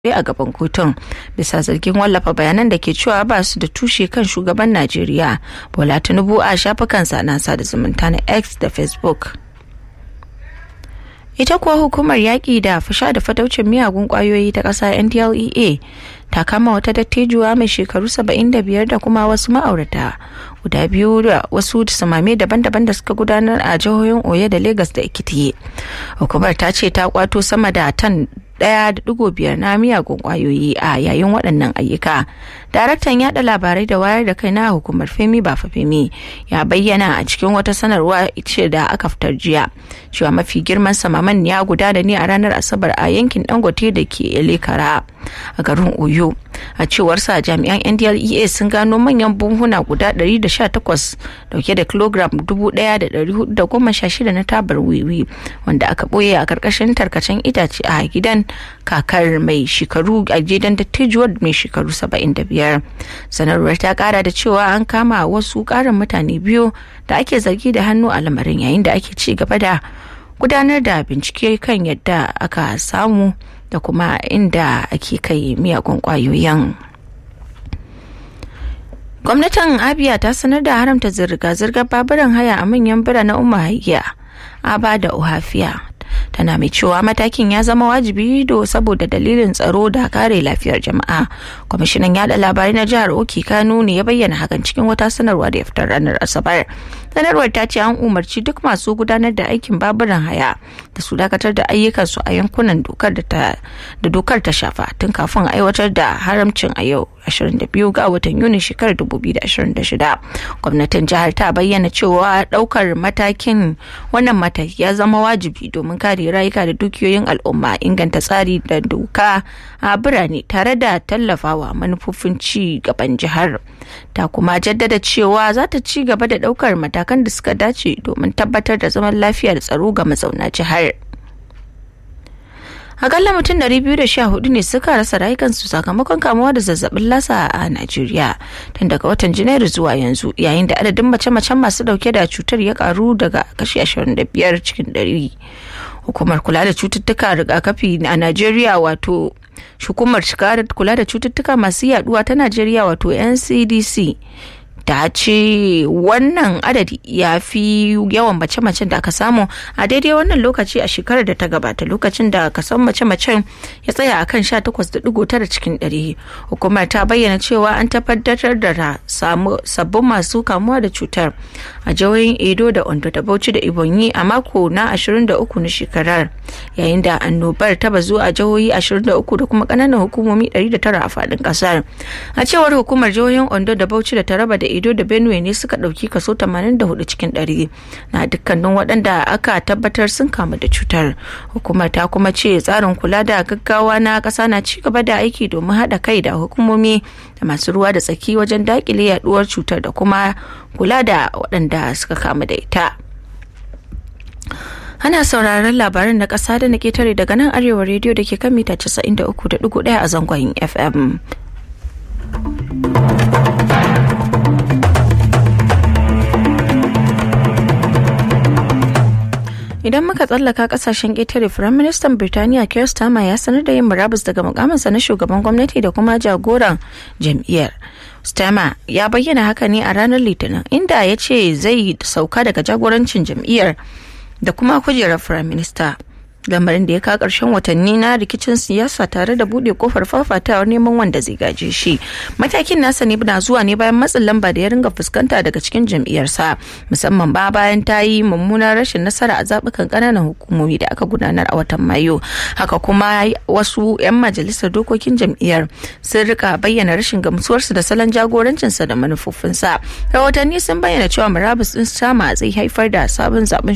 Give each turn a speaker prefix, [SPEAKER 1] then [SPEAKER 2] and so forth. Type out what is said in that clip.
[SPEAKER 1] a gaban kotun bisa zargin wallafa bayanan da ke cewa ba su da tushe kan shugaban najeriya bola tinubu a shafukansa na sada zumunta na x da facebook ita kuwa hukumar yaƙi da fasha da fataucin miyagun ƙwayoyi ta ƙasa ndlea ta kama wata dattijuwa mai shekaru 75 da kuma wasu ma'aurata guda biyu da wasu samame daban-daban da suka gudanar a jihohin oyo da lagos da ekiti hukumar ta ce ta kwato sama da tan daya da digo biyar na miyagun kwayoyi a yayin waɗannan ayyuka daraktan yada labarai da wayar da kai na hukumar femi bafa femi ya bayyana a cikin wata sanarwa ce da aka fitar jiya cewa mafi girman samaman ya gudana ne a ranar asabar a yankin dangote da ke elekara a garin oyo a cewar sa jami'an ndlea sun gano manyan buhuna guda 118 dauke da kilogram 1,416 na tabar wiwi wanda aka boye a karkashin tarkacen itace a gidan kakar mai shekaru a gidan dattijuwar mai shekaru 75 sanarwar ta kara da cewa an kama wasu karin mutane biyu da ake zargi da hannu a lamarin yayin da ake ci gaba da gudanar da bincike kan yadda aka samu da kuma inda ake kai miyagun kwayoyin. gwamnatin abia ta sanar da haramta zirga-zirgar baburan haya a manyan biranen umahiyya aba da ohafiya tana mai cewa matakin ya zama wajibi do saboda dalilin tsaro da kare lafiyar jama'a kwamishinan yada labarai na jihar oki kano ne ya bayyana hakan cikin wata sanarwa da ya fitar ranar asabar sanarwar ta ce an umarci duk masu gudanar da aikin baburan haya da su dakatar da ayyukansu a yankunan dokar da dokar ta shafa tun kafin aiwatar da haramcin a yau 22 ga watan yuni shekarar 2026 gwamnatin jihar ta bayyana cewa daukar matakin wannan mataki ya zama wajibi domin kare rayuka da dukiyoyin al'umma inganta tsari da doka a birane tare da tallafawa manufofin ci gaban jihar ta kuma jaddada cewa za ta ci gaba da daukar matakan da suka dace domin tabbatar da zaman lafiya da tsaro ga mazauna jihar. akalla mutum 214 ne suka rasa rayukansu sakamakon kamuwa da zazzabin lasa a Najeriya tun daga watan Janairu zuwa yanzu yayin da adadin mace-macen masu dauke da cutar ya karu daga kashi 25 cikin 100. Hukumar kula da cututtuka rigakafi a Najeriya wato hukumar kula da cututtuka masu yaduwa ta Najeriya wato NCDC ta ce wannan adadi ya fi yawan mace-macen da aka samu a daidai wannan lokaci a shekarar da ta gabata lokacin da kasan mace-macen ya tsaya a kan 18.9 cikin 100 hukumar ta bayyana cewa an tabbatar da sabbin masu kamuwa da cutar a jihohin edo da ondo da bauchi da ibonyi a mako na 23 na shekarar yayin da annobar ta bazu a jihohi 23 da kuma kananan hukumomi 109 a faɗin ƙasar a cewar hukumar jihohin ondo da bauchi da taraba da Edo da Benue ne suka ɗauki kaso 84 cikin 100 na dukkanin waɗanda aka tabbatar sun kamu da cutar. Hukumar ta kuma ce tsarin kula da gaggawa na ƙasa na ci gaba da aiki domin haɗa kai da hukumomi da masu ruwa da tsaki wajen daƙile yaduwar cutar da kuma kula da waɗanda suka kamu da ita. Ana sauraron labaran na ƙasa da na ketare daga nan arewa rediyo da ke kan mita 93.1 a zangon FM. idan muka tsallaka kasashen ƙetare firaministan birtaniya keir starmer ya sanar da yin murabus daga mukaminsa na shugaban gwamnati da kuma jagoran jam'iyyar starmer ya bayyana haka ne a ranar litinin inda ya ce zai sauka daga jagorancin jam'iyyar da kuma kujerar firaminista lamarin da ya kawo ƙarshen watanni na rikicin siyasa tare da buɗe kofar fafatawar neman wanda zai gaje shi matakin nasa ne na zuwa ne bayan matsin lamba da ya ringa fuskanta daga cikin jam'iyyarsa musamman ba bayan ta yi mummunar rashin nasara a zaɓukan ƙananan hukumomi da aka gudanar a watan mayu haka kuma wasu 'yan majalisar dokokin jam'iyyar sun rika bayyana rashin gamsuwarsu da salon jagorancinsa da manufofinsa rahotanni sun bayyana cewa murabus ɗin sama zai haifar da sabon zaben